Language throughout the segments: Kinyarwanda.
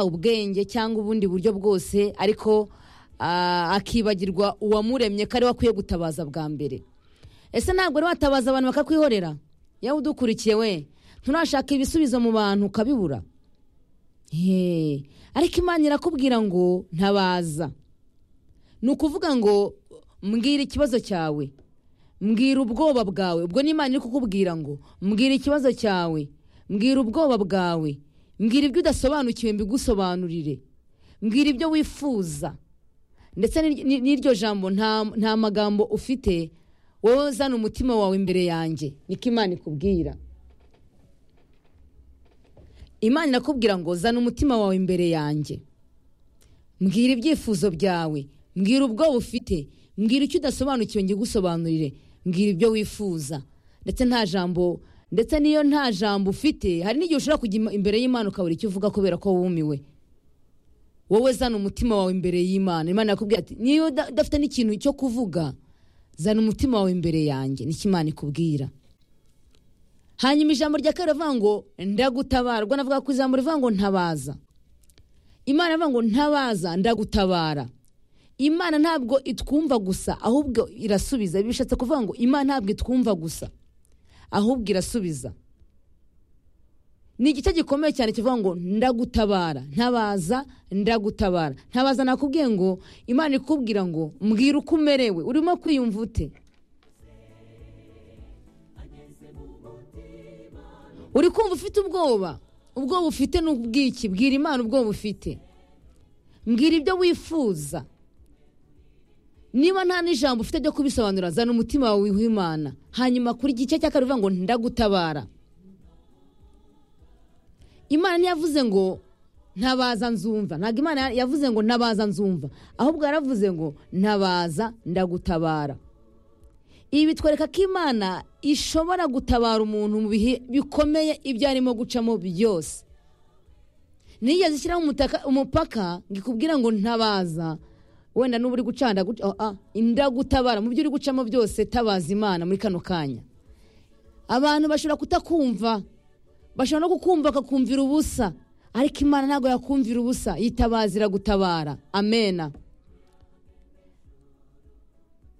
ubwenge cyangwa ubundi buryo bwose ariko ah, akibagirwa uwamuremye ko ariwe akwiye gutabaza bwa mbere ese ntabwo rero watabaza abantu bakakwihorera yewe udukurikiye we nturashaka ibisubizo mu bantu ukabibura Hey, ariko imana irakubwira ngo ntabaza ni ukuvuga ngo mbwira ikibazo cyawe mbwira ubwoba bwawe ubwo n'imana iri kukubwira ngo mbwira ikibazo cyawe mbwira ubwoba bwawe mbwira ibyo udasobanukiwe mbigusobanurire mbwira ibyo wifuza ndetse n'iryo- n'i- n'iryo jambo nta nta magambo ufite wowe zana umutima wawe imbere yanjye niko imana ikubwira imana irakubwira ngo zana umutima wawe imbere yanjye mbwira ibyifuzo byawe mbwira ubwoba ufite mbwira icyo udasobanukiwe ngigusobanurire mbwira ibyo wifuza ndetse nta jambo ndetse n'iyo nta jambo ufite hari n'igihe ushobora kujya im- imbere y'imana ukabura icyo uvuga kubera ko wumiwe wowe zana umutima wawe imbere y'imana imana yakubwira ati niba uda- udafite n'ikintu cyo kuvuga zana umutima wawe imbere yanjye nicyo imana ikubwira hanyuma ijambo rya kabiri rivuga ngo ndagutabara ubwo navuga ku ijambo rivuga ngo ntabaza imana iravuga ngo ntabaza ndagutabara imana ntabwo itwumva gusa ahubwo irasubiza bishatse kuvuga ngo imana ntabwo itwumva gusa ahubwo irasubiza ni igice gikomeye cyane kivuga ngo ndagutabara ntabaza ndagutabara ntabaza nakubwiye ngo imana ikubwira ngo mbwira uko umerewe urimo kwiyumva ute uri kumva ufite ubwoba ubwoba ufite ni ubwiki bwira imana ubwoba ufite mbwira ibyo wifuza niba nta n'ijambo ufite ryo kubisobanura zana umutima wawe w'imana hanyuma kuri igice cya kabiri uvuga ngo ndagutabara imana ntiyavuze ngo ntabaza nzumva ntabwo imana yavuze ngo ntabaza nzumva ahubwo yaravuze ngo ntabaza ndagutabara ibi bitwereka ko imana ishobora gutabara umuntu mu bihe bikomeye ibyo arimo gucamo byose nigeze ishyiraho umutaka- umupaka ngo ikubwira ngo ntabaza wenda nuba uri gucana ndagu- ah, ah, ndagutabara mu byo uri gucamo byose tabaza imana muri kano kanya abantu bashobora kutakumva bashobora no kukumva bakakumvira ubusa ariko imana ntabwo yakumvira ubusa yitabazira gutabara amena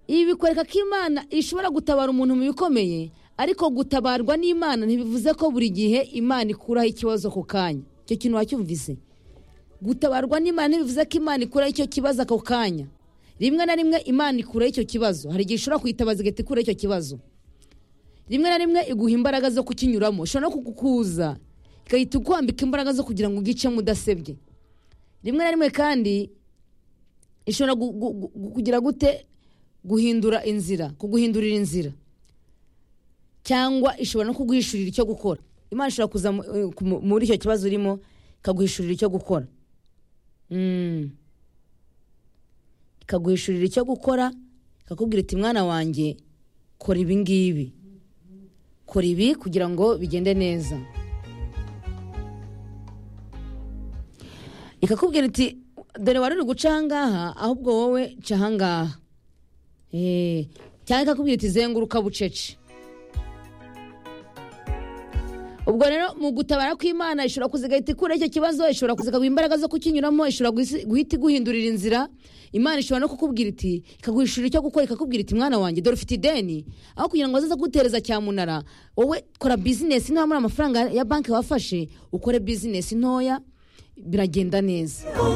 ibi bikwereka ko imana ishobora gutabara umuntu mu bikomeye ariko gutabarwa n'imana ntibivuze ko buri gihe imana ikuraho ikibazo ako kanya icyo kintu wacyumvise gutabarwa n'imana ntibivuze ko imana ikuraho icyo kibazo ako kanya rimwe na rimwe imana ikuraho icyo kibazo hari igihe ishobora kuyitabaza igahita ikuraho icyo kibazo rimwe na rimwe iguha imbaraga zo kukinyuramo ishobora no kukukuza igahita ikwambika imbaraga zo kugira ngo ugicemo udasebye rimwe na rimwe kandi ishobora gu- gu- gu- kugira gute guhindura inzira kuguhindurira inzira cyangwa ishobora no kuguhishurira icyo gukora imana ishobora kuza mu- eh, ku- mu- muri icyo kibazo urimo ikaguhishurira icyo gukora Mm. ikaguhishurira icyo gukora ikakubwira iti mwana wanjye kora ibi ngibi kora ibi kugira ngo bigende neza ikakubwira iti dore wari uri guca ahangaha ahubwo wowe ca ahangaha Eh, cyangwa ikakubwira iti zenguruka bucece ubwo rero mu gutabara kw'imana ishobora kuza igahita ikura icyo kibazo ishobora kuza ikaguha imbaraga zo kukinyuramo ishobora guhisi- guhita iguhindurira inzira imana ishobora no kukubwira iti ikaguhishurira icyo gukora ikakubwira iti mwana wanjye dore ufite ideni aho kugira ngo azaze kugutereza cyamunara wowe kora bizinesi niba muri amafaranga ya banki wafashe ukore bizinesi ntoya biragenda neza Oh,